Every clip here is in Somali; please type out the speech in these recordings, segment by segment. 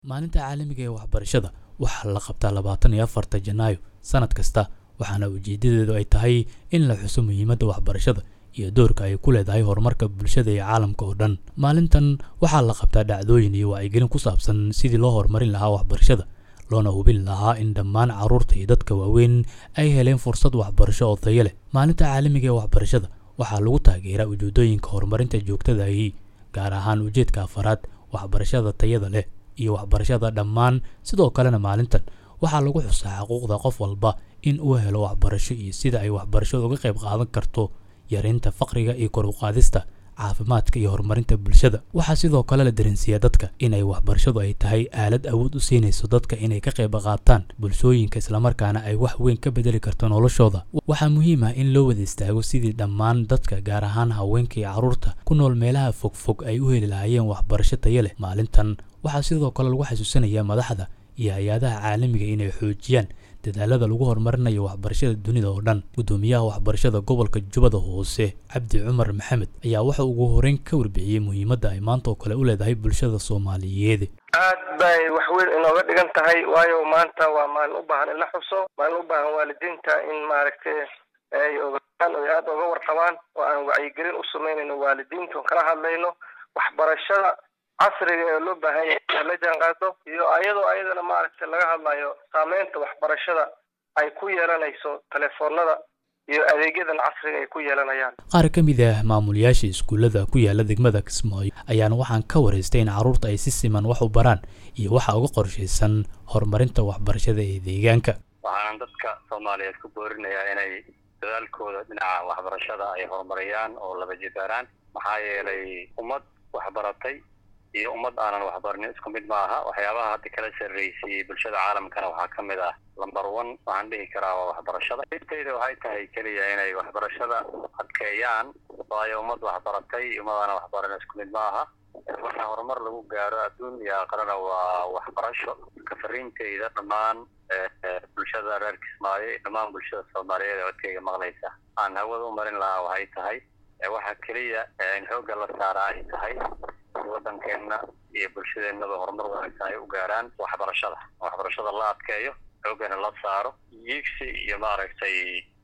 maalinta caalamiga ee waxbarashada waxaa la qabtaa labaatan iyo afarta janaayo sanad kasta waxaana ujeedadeedu ay tahay in la xuso muhiimadda waxbarashada iyo doorka ay ku leedahay horumarka bulshada iyo caalamka oo dhan maalintan waxaa la qabtaa dhacdooyin iyo wacyigelin ku saabsan sidii loo horumarin lahaa waxbarashada loona hubin lahaa in dhammaan carruurta iyo dadka waaweyn ay heleen fursad waxbarasho oo tayo leh maalinta caalamiga ee waxbarashada waxaa lagu taageeraa ujeedooyinka horumarinta joogtadaahi gaar ahaan ujeedka afaraad waxbarashada tayada leh iyo waxbarashada dhammaan sidoo kalena maalintan waxaa lagu xusaa xuquuqda qof walba in uu helo waxbarasho iyo sida ay waxbarashadu uga qayb qaadan karto yareynta faqriga iyo kor u qaadista caafimaadka iyo horumarinta bulshada waxaa sidoo kale la dareensiiyaa dadka inay waxbarashadu ay tahay aalad awood u siinayso dadka inay ka qayb qaataan bulshooyinka islamarkaana ay wax weyn ka bedeli karto noloshooda waxaa muhiim ah in loo wada istaago sidii dhammaan dadka gaar ahaan haweenka iyo carruurta ku nool meelaha fogfog ay u heli lahaayeen waxbarasho tayo leh maalintan waxaa sidoo kale lagu xasuusanayaa madaxda iyo hay-adaha caalamiga inay xoojiyaan dadaalada lagu horumarinayo waxbarashada dunida oo dhan guddoomiyaha waxbarashada gobolka jubbada hoose cabdi cumar maxamed ayaa waxa ugu horeyn ka warbixiyey muhiimadda ay maanta oo kale u leedahay bulshada soomaaliyeed aad bay wax weyn inooga dhigan tahay waayo maanta waa maalin u baahan in la xuso maalin u baahan waalidiinta in maaragtay ay ogaan oy aada oga warqabaan oo aan wacyigelin u samaynayno waalidiinta oon kala hadlayno waxbarashada casriga ee loo baahan yahay la jaan qaado iyo ayadoo ayadana maaragtay laga hadlayo saameynta waxbarashada ay ku yeelanayso telefoonada iyo adeegyadan casriga ay ku yeelanayaan qaar ka mid ah maamulayaasha iskuullada ku yaala degmada kismaayo ayaana waxaan ka waraystay in carruurta ay si siman wax u baraan iyo waxa uga qorshaysan horumarinta waxbarashada ee deegaanka waxaanan dadka soomaaliyeed ku boorinayaa inay dadaalkooda dhinaca waxbarashada ay horumariyaan oo laba jibaaraan maxaa yeelay ummad waxbaratay iyo ummad aanan waxbarnin isku mid ma aha waxyaabaha hadda kala sarreysiyey bulshada caalamkana waxaa ka mid ah lumber one waxaan dhihi karaa waa waxbarashada intayda waxay tahay keliya inay waxbarashada adkeeyaan waayo ummad waxbaratay ummad aanan waxbarin isku mid ma aha waxa horumar lagu gaaro adduun iyo aqrana waa waxbarasho ka fariintayda dhammaan bulshada reer kismaayo iyo dhammaan bulshada soomaaliyeed ee codkayga maqlaysa aan hawada u marin lahaa waxay tahay waxa keliya in xoogga la saara ay tahay waddankeenna iyo bulshadeennaba horumar wanaagsan ay u gaaraan waxbarashada waxbarashada la adkeeyo xooggana la saaro yiigsi iyo maaragtay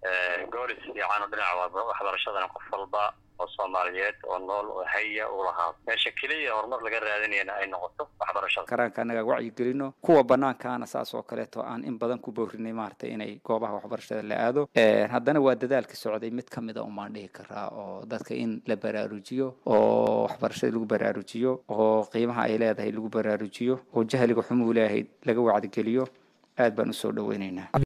goolis fiican oo dhinaca waxbarashadana qof walba oo soomaaliyeed oo nool oo haya u lahaa meesha keliya horumar laga raadinayana ay noqoto waxbarashada karaanka annaga wacyigelino kuwa banaankaana saas oo kaleeto aan in badan ku boorinay maaragtay inay goobaha waxbarashada la aado haddana waa dadaalka socday mid ka mid a umaan dhihi karaa oo dadka in la baraarujiyo oo waxbarashada lagu baraarujiyo oo qiimaha ay leedahay lagu baraarujiyo oo jahliga xumuu leeyahay laga wacdigeliyo aad baan usoo dhaweynaynaa